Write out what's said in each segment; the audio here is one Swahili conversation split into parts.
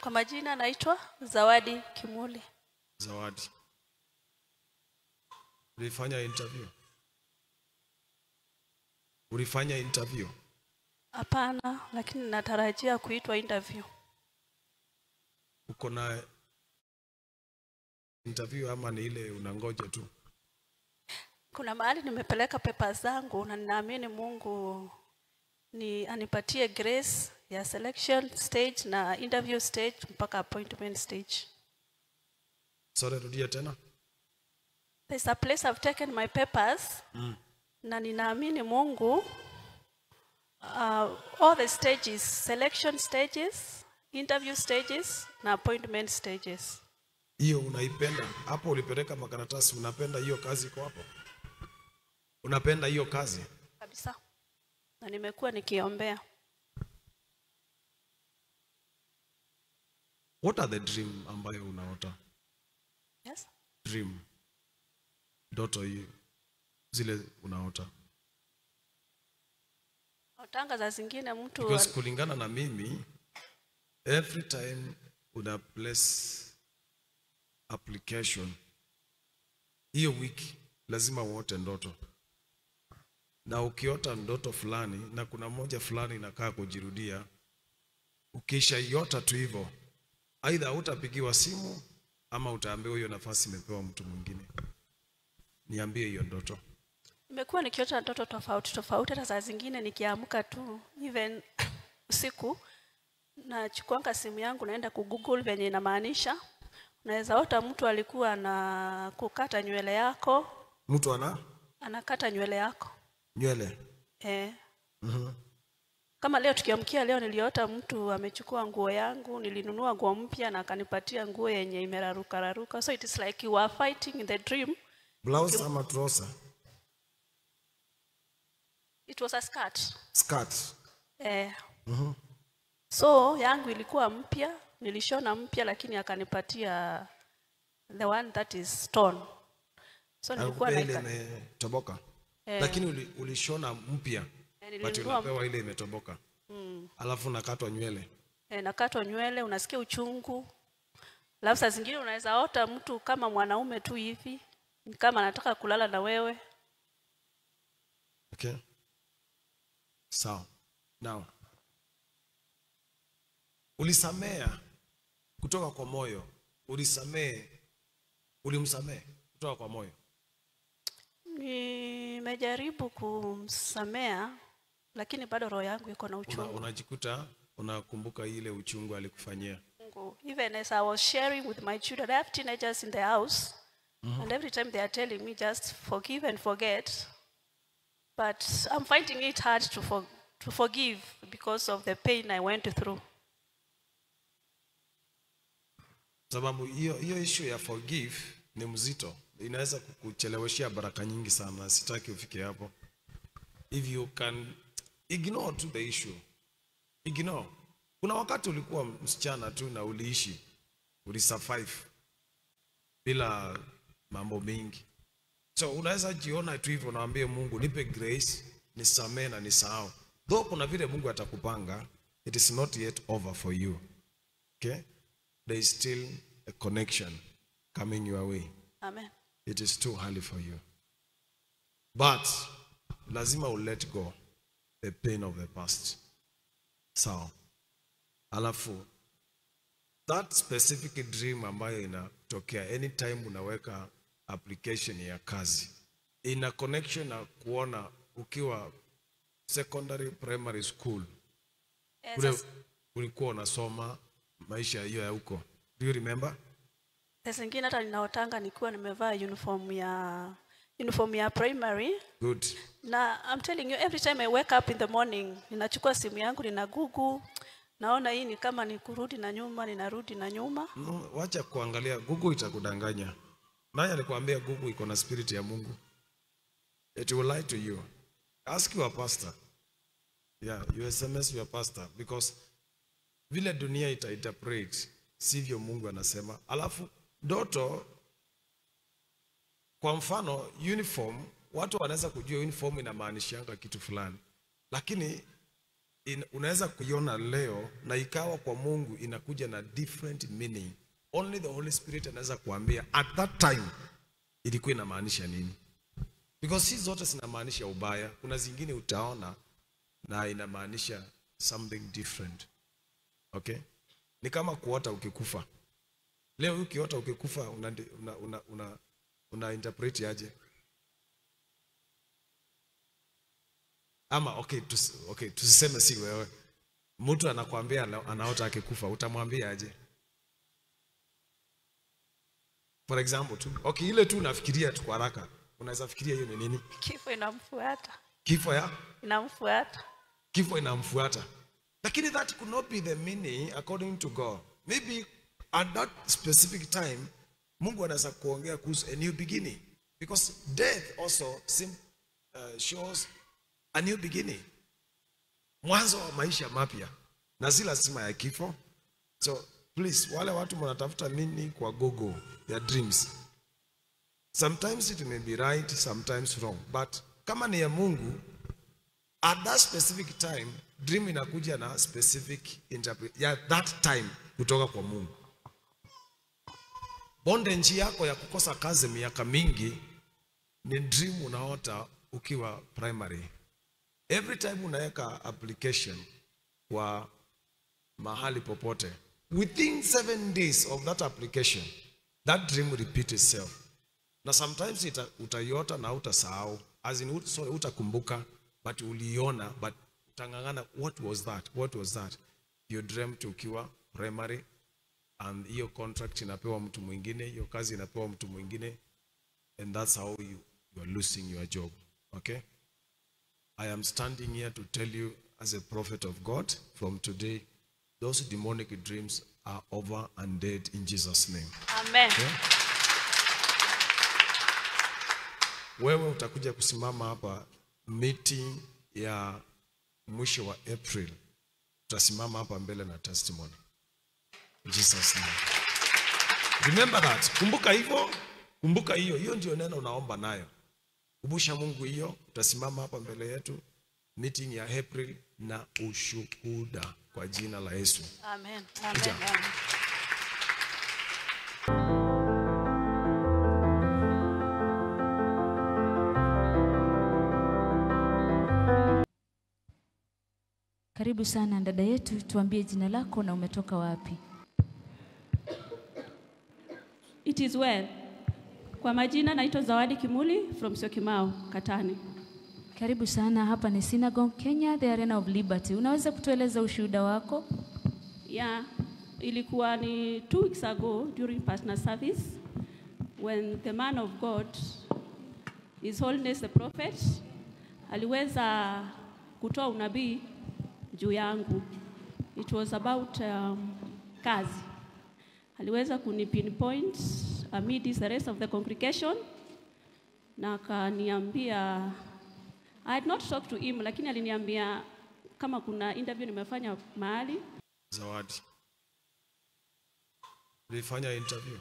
Kwa majina naitwa Zawadi Kimuli. Zawadi. Ulifanya interview? Ulifanya interview? Hapana, lakini natarajia kuitwa interview. Uko na interview ama ni ile unangoja tu? Kuna mahali nimepeleka pepa zangu na ninaamini Mungu ni anipatie grace ya selection stage na interview stage mpaka appointment stage. Sorry, rudia tena. There's a place I've taken my papers Mm. na ninaamini Mungu uh, all the stages, selection stages, interview stages na appointment stages. Hiyo unaipenda? Hapo ulipeleka makaratasi, unapenda hiyo kazi iko hapo? Unapenda hiyo kazi? kabisa na nimekuwa nikiombea What are the dream ambayo unaota? yes? Dream. Ndoto hiyo zile unaota. Otanga za zingine mtu Because kulingana na mimi every time una place application hiyo wiki lazima uote ndoto na ukiota ndoto fulani na kuna moja fulani inakaa kujirudia ukishaiota tu hivyo aidha hutapigiwa simu ama utaambiwa hiyo nafasi imepewa mtu mwingine niambie hiyo ndoto nimekuwa nikiota ndoto tofauti tofauti hata saa zingine nikiamka tu even usiku nachukuanga simu yangu naenda kugoogle venye inamaanisha unaweza ota mtu alikuwa na kukata nywele yako mtu ana anakata nywele yako nywele eh. Mhm. kama leo tukiamkia leo niliota mtu amechukua nguo yangu nilinunua nguo mpya na akanipatia nguo yenye imeraruka raruka so it is like you are fighting in the dream blouse ama trouser it was a skirt skirt eh. Mhm. so yangu ilikuwa mpya nilishona mpya lakini akanipatia the one that is stone so nilikuwa Akupea ile like imetoboka Eh. lakini uli, ulishona mpya Eh, but nilinunua unapewa ile imetoboka mm, alafu nakatwa nywele eh, nakatwa nywele unasikia uchungu alafu saa zingine unaweza ota mtu kama mwanaume tu hivi ni kama anataka kulala na wewe okay sawa now ulisamea kutoka kwa moyo ulisamee ulimsamee kutoka kwa moyo nimejaribu kumsamea lakini bado roho yangu iko na Una, uchungu unajikuta unakumbuka ile uchungu alikufanyia Mungu. Even as I was sharing with my children, I have teenagers in the house, and every time they are telling me just forgive and forget, but I'm finding it hard to for, to forgive because of the pain I went through. sababu hiyo hiyo issue ya forgive ni mzito inaweza kukucheleweshea baraka nyingi sana sitaki ufike hapo if you can ignore to the issue ignore kuna wakati ulikuwa msichana tu na uliishi ulisurvive bila mambo mengi so unaweza jiona tu hivyo naambie mungu nipe grace nisamee na nisahau though kuna vile mungu atakupanga it is not yet over for you okay there is still a connection coming your way Amen. it is too early for you but lazima u let go the pain of the past sawa alafu that specific dream ambayo inatokea anytime unaweka application ya kazi ina connection na kuona ukiwa secondary primary school Yes, ule as- ulikuwa unasoma maisha hiyo ya huko do you remember saa zingine hata ninaotanga nikiwa nimevaa uniform ya uniform ya primary good na I'm telling you every time I wake up in the morning ninachukua simu yangu nina google naona hii ni kama ni kurudi na nyuma ninarudi na nyuma No, wacha kuangalia Google itakudanganya. Nani alikwambia Google iko na spirit ya Mungu? It will lie to you. Ask your pastor. Yeah, you SMS your pastor because vile dunia ita interpret sivyo Mungu anasema. Alafu ndoto kwa mfano uniform, watu wanaweza kujua uniform inamaanishianga kitu fulani, lakini in, unaweza kuiona leo na ikawa kwa Mungu inakuja na different meaning. Only the Holy Spirit anaweza kuambia at that time ilikuwa inamaanisha nini, because si zote zinamaanisha ubaya. Kuna zingine utaona na inamaanisha something different. Okay, ni kama kuota ukikufa. Leo ukiota ukikufa una, una, una, una, una interpret aje? Ama okay, tus, okay, tusiseme si wewe. Mtu anakwambia ana- anaota akikufa, utamwambia aje? For example tu. Okay, ile tu nafikiria tu kwa haraka. Unaweza fikiria hiyo ni nini? Kifo inamfuata, Kifo ya inamfuata. kifo inamfuata. Lakini that could not be the meaning according to God. Maybe at that specific time Mungu anaweza kuongea kuhusu a new beginning because death also sim, uh, shows a new beginning. Mwanzo wa maisha mapya na si lazima ya kifo. So please wale watu mnatafuta meaning kwa Google ya dreams. Sometimes it may be right, sometimes wrong. But kama ni ya Mungu, at that specific time dream inakuja na specific interpret ya that time kutoka kwa Mungu. Bondage yako ya kukosa kazi miaka mingi ni dream unaota ukiwa primary. Every time unaweka application kwa mahali popote, within seven days of that application, that dream will repeat itself. Na sometimes ita, utaiota na utasahau, as in ut, sorry, utakumbuka but uliona but utang'ang'ana, what was that? What was that? You dreamt ukiwa primary and hiyo contract inapewa mtu mwingine, hiyo kazi inapewa mtu mwingine and that's how you, you are losing your job. Okay? I am standing here to tell you as a prophet of God from today, those demonic dreams are over and dead in Jesus' name. Amen. Wewe utakuja kusimama hapa meeting ya mwisho wa April, utasimama hapa mbele na testimony. In Jesus name. Remember that. Kumbuka hivyo, kumbuka hiyo, hiyo ndio neno unaomba nayo. Kumbusha Mungu hiyo, utasimama hapa mbele yetu meeting ya April na ushuhuda kwa jina la Yesu. Amen. Amen. Kuja. Amen. Karibu sana dada yetu, tuambie jina lako na umetoka wapi? It is well. Kwa majina naitwa Zawadi Kimuli from Syokimau, Katani. Karibu sana, hapa ni Synagogue Kenya, the Arena of Liberty. Unaweza kutueleza ushuhuda wako? Yeah, ilikuwa ni two weeks ago during partner service when the man of God, His Holiness the Prophet, aliweza kutoa unabii juu yangu. It was about um, kazi. Aliweza kuni pinpoint amidst the rest of the congregation na akaniambia I had not talked to him, lakini aliniambia kama kuna interview nimefanya mahali Zawadi. Ulifanya interview?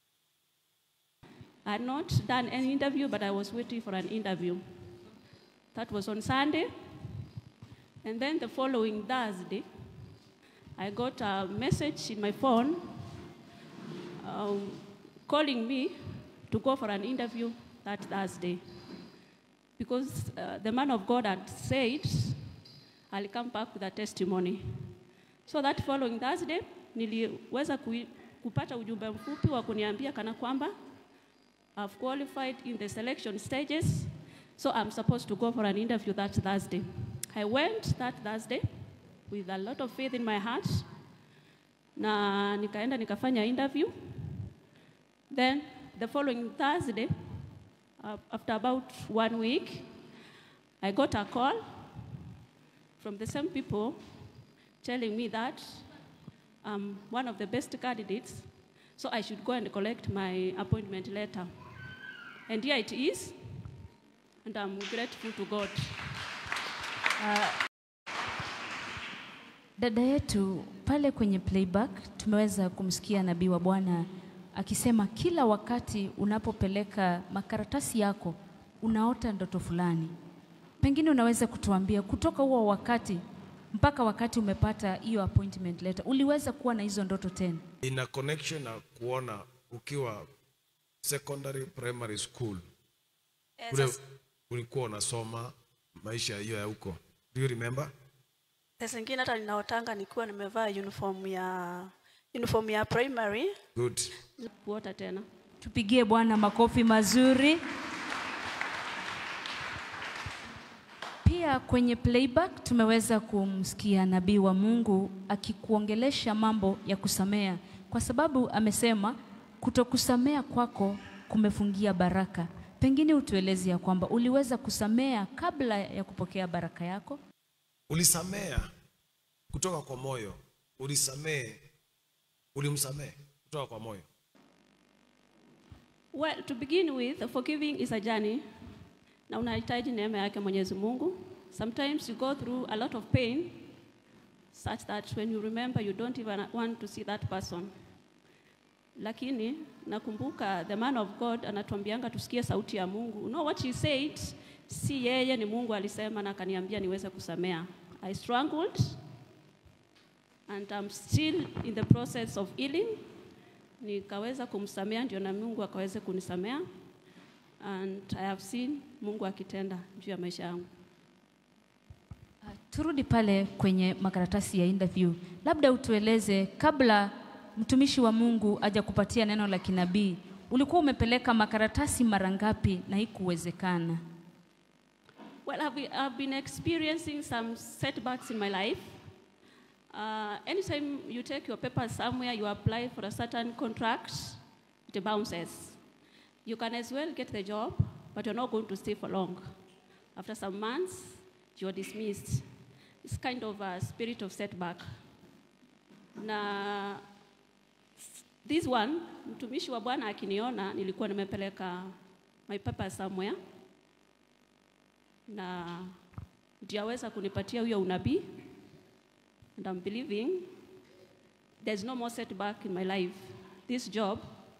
I had not done any interview, but I was waiting for an interview. That was on Sunday. And then the following Thursday, I got a message in my phone um, calling me to go for an interview that Thursday. Because uh, the man of God had said, I'll come back with a testimony. So that following Thursday, niliweza kui, kupata ujumbe mfupi wa kuniambia kana kwamba I've qualified in the selection stages, so I'm supposed to go for an interview that Thursday. I went that Thursday with a lot of faith in my heart, na nikaenda nikafanya interview. Then the following Thursday, uh, after about one week, I got a call from the same people telling me that I'm one of the best candidates, so I should go and collect my appointment letter. And here it is, and I'm grateful to God. Dada yetu pale kwenye playback tumeweza kumsikia nabii wa Bwana akisema kila wakati unapopeleka makaratasi yako unaota ndoto fulani. Pengine unaweza kutuambia kutoka huo wakati mpaka wakati umepata hiyo appointment letter, uliweza kuwa na hizo ndoto tena? ina connection na kuona ukiwa secondary primary school Eh, ule sasa- ulikuwa unasoma maisha hiyo ya huko do you remember saa zingine hata ninaotanga nikiwa nimevaa uniform ya uniform ya primary good kuota tena. Tupigie Bwana makofi mazuri. Pia kwenye playback tumeweza kumsikia nabii wa Mungu akikuongelesha mambo ya kusamea, kwa sababu amesema kutokusamea kwako kumefungia baraka. Pengine utueleze ya kwamba uliweza kusamea kabla ya kupokea baraka yako. ulisamea kutoka kwa moyo ulisamee ulimsamee kutoka kwa moyo Well, to begin with, forgiving is a journey. Na unahitaji neema yake Mwenyezi Mungu. Sometimes you go through a lot of pain such that when you remember you don't even want to see that person. Lakini nakumbuka the man of God anatuambianga tusikie sauti ya Mungu. You know what he said? Si yeye ni Mungu alisema na akaniambia niweze kusamea. I struggled and I'm still in the process of healing nikaweza kumsamea ndio na Mungu akaweze kunisamea and I have seen Mungu akitenda juu ya maisha yangu. Turudi pale kwenye makaratasi ya interview, labda utueleze, kabla mtumishi wa Mungu aja kupatia neno la kinabii, ulikuwa umepeleka makaratasi mara ngapi na haikuwezekana? Well, I've, been- I've been experiencing some setbacks in my life. Uh, anytime you take your papers somewhere, you apply for a certain contract, it bounces. You can as well get the job, but you're not going to stay for long. After some months, you're dismissed. It's kind of a spirit of setback. Na this one, mtumishi wa Bwana akiniona, nilikuwa nimepeleka my papers somewhere na ndio aweza kunipatia huyo unabii and I'm believing there's no more setback in my life this job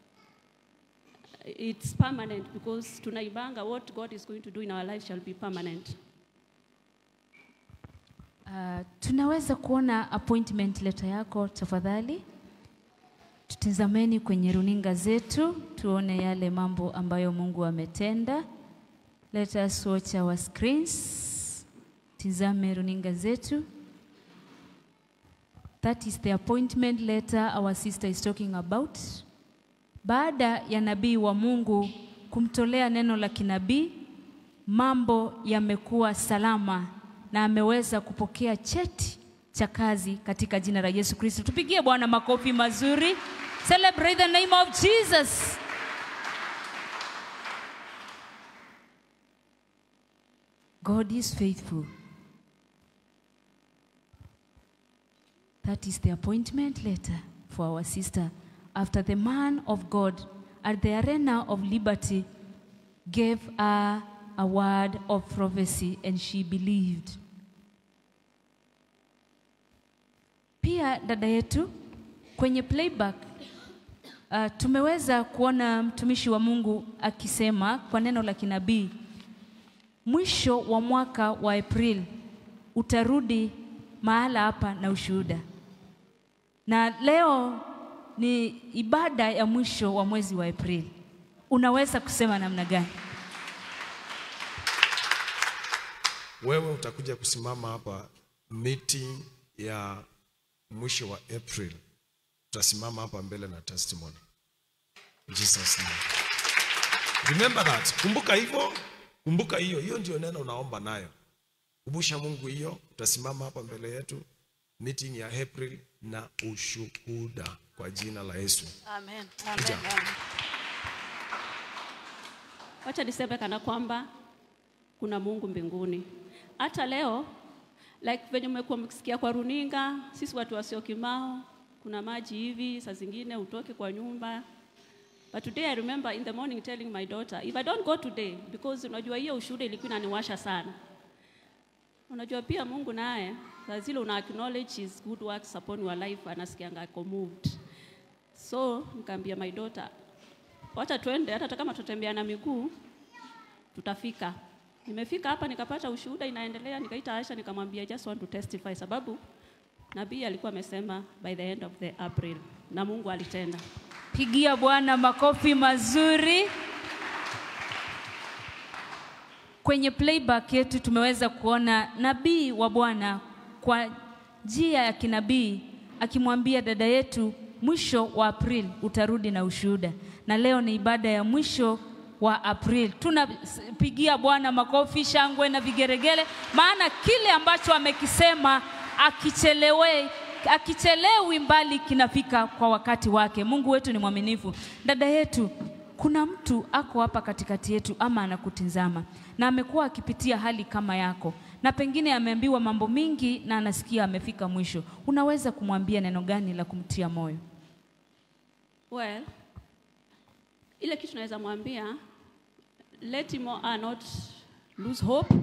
it's permanent because tunaibanga what God is going to do in our life shall be permanent Uh, tunaweza kuona appointment letter yako tafadhali? Tutizameni kwenye runinga zetu tuone yale mambo ambayo Mungu ametenda. Let us watch our screens. Tizame runinga zetu. That is the appointment letter our sister is talking about. Baada ya nabii wa Mungu kumtolea neno la kinabii, mambo yamekuwa salama na ameweza kupokea cheti cha kazi katika jina la Yesu Kristo. Tupigie Bwana makofi mazuri. Celebrate the name of Jesus. God is faithful. That is the appointment letter for our sister after the man of God at the arena of liberty gave her a word of prophecy and she believed. Pia dada yetu kwenye playback uh, tumeweza kuona mtumishi wa Mungu akisema kwa neno la kinabii, mwisho wa mwaka wa April utarudi mahala hapa na ushuhuda. Na leo ni ibada ya mwisho wa mwezi wa April. Unaweza kusema namna gani? wewe utakuja kusimama hapa meeting ya mwisho wa April, utasimama hapa mbele na testimony. In Jesus name. Remember that. Kumbuka hivyo, kumbuka hiyo, hiyo ndio neno unaomba nayo. Kumbusha Mungu hiyo, utasimama hapa mbele yetu meeting ya April na ushuhuda kwa jina la Yesu. Amen. Kuja. Amen. Amen. wacha niseme kana kwamba kuna Mungu mbinguni. Hata leo like venye mmekuwa mkisikia kwa runinga, sisi watu wasio kimao, kuna maji hivi, saa zingine utoke kwa nyumba. But today I remember in the morning telling my daughter, if I don't go today, because unajua hiyo ushuhuda ilikuwa inaniwasha sana. Unajua pia Mungu naye saa zile una acknowledge his good works upon your life, anasikianga ako moved. So nikaambia my daughter, wacha twende, hata kama tutatembea na miguu tutafika. Nimefika hapa nikapata ushuhuda inaendelea, nikaita Asha nikamwambia I just want to testify, sababu nabii alikuwa amesema by the end of the April, na Mungu alitenda. Pigia Bwana makofi mazuri. Kwenye playback yetu tumeweza kuona nabii wa Bwana kwa njia ya kinabii akimwambia dada yetu mwisho wa April utarudi na ushuhuda, na leo ni ibada ya mwisho wa April. Tunapigia Bwana makofi, shangwe na vigeregele, maana kile ambacho amekisema akichelewe akichelewi mbali kinafika kwa wakati wake. Mungu wetu ni mwaminifu. Dada yetu, kuna mtu ako hapa katikati yetu ama anakutizama na amekuwa akipitia hali kama yako, na pengine ameambiwa mambo mingi na anasikia amefika mwisho. Unaweza kumwambia neno gani la kumtia moyo? Well, ile kitu naweza mwambia let him uh, not lose hope.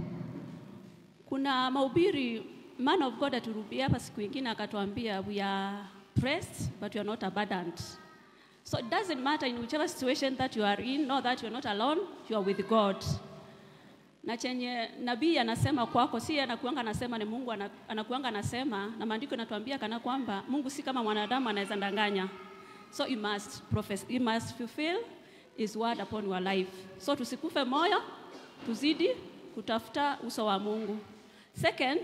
Kuna mahubiri man of God aturudia hapa siku ingine akatuambia we are pressed but we are not abandoned. So it doesn't matter in whichever situation that you are in, know that you are not alone, you are with God. Na chenye nabii anasema kwako, si yeye anakuanga anasema, ni Mungu ana- anakuanga anasema, na maandiko yanatuambia kana kwamba Mungu si kama mwanadamu anaweza ndanganya. So you must profess, you must fulfill his word upon your life. So tusikufe moyo, tuzidi kutafuta uso wa Mungu. Second,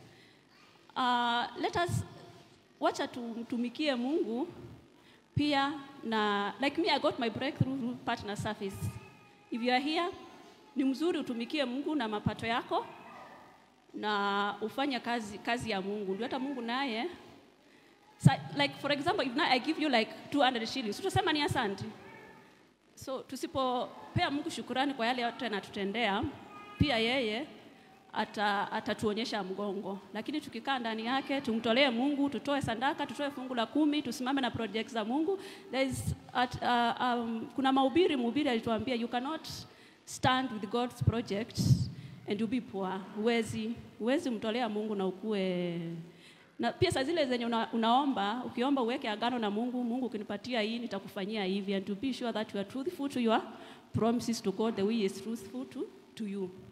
uh, let us wacha tumtumikie Mungu pia na like me I got my breakthrough through partner service. If you are here, ni mzuri utumikie Mungu na mapato yako na ufanye kazi, kazi ya Mungu. Ndio hata Mungu naye sa, like for example if now I give you like 200 shillings, utasema ni asante. So tusipopea Mungu shukurani kwa yale yote anatutendea, pia yeye ata, atatuonyesha mgongo, lakini tukikaa ndani yake, tumtolee Mungu, tutoe sadaka, tutoe fungu la kumi, tusimame na projects za Mungu. There is at, uh, um, kuna mahubiri, mhubiri alituambia you cannot stand with God's project and you be poor. Huwezi, huwezi mtolea Mungu na ukue na pia saa zile zenye una, unaomba ukiomba uweke agano na Mungu, Mungu ukinipatia hii nitakufanyia hivi, and to be sure that you are truthful to your promises to God the way he is truthful to, to you.